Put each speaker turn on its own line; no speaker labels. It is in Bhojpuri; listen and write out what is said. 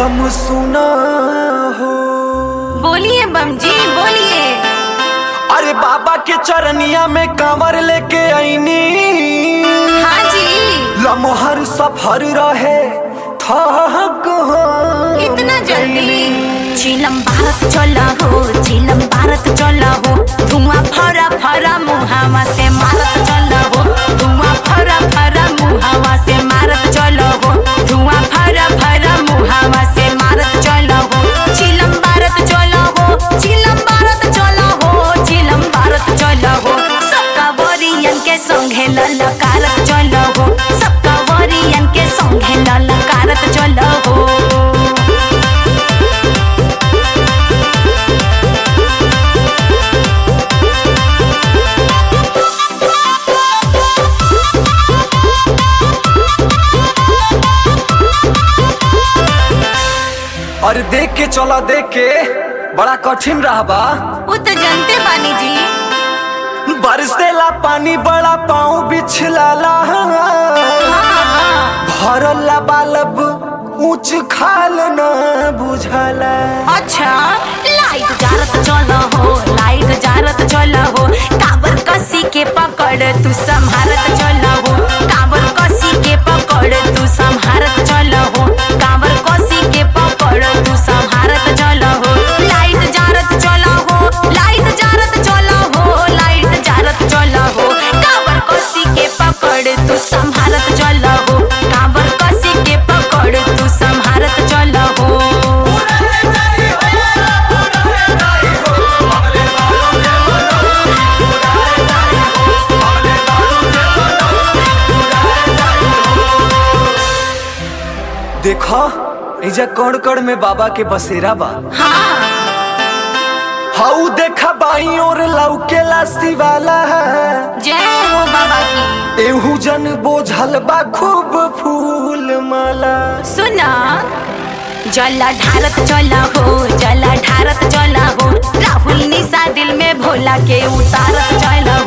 हम सुना हो
बोलिए बम जी बोलिए
अरे बाबा के चरनिया में कांवर लेके आईनी
हाँ जी
लमहर सफर रहे थक हार
इतना जल्दी
चिलम भारत चला हो चिलम भारत चला हो धुआं फरा फरा मुहावा से मारत चला हो धुआं फरा फरा मुहावा से मारत चला हो धुआं फरा फरा मुहावा से मारत चला हो चिलम भारत चला हो चिलम भारत चला हो चिलम भारत चला हो सबका वरियन के संगे ललकारत चला हो सबका वरियन के संगे ललकारत चला हो
अरे देख के चला देख के बड़ा कठिन रहा बा
वो तो जानते बानी जी
बरसेला पानी बड़ा पाँव बिछलाला भरला बालब ऊंच खाल न बुझला
अच्छा लाइट जारत चल हो लाइट जारत चल हो काबर कसी के पकड़ तू संभारत चल हो काबर कसी के पकड़ तू संभारत चल हो काबर कसी के पकड़ तू संभारत चल हो लाइट जारत चल हो लाइट जारत चल हो लाइट जारत चल हो काबर कसी के पकड़ तू संभारत चल हो काबर कसी के पकड़ तू संभारत चल हो
देखो एजा कण कण में बाबा के बसेरा बा
हाँ
हाउ देखा बाई और लौकेला शिवाला
जय हो बाबा की
एहू जन बोझल बा खूब फूल माला
सुना जला ढारत चला हो जला ढारत चला हो राहुल निशा दिल में भोला के उतारत चला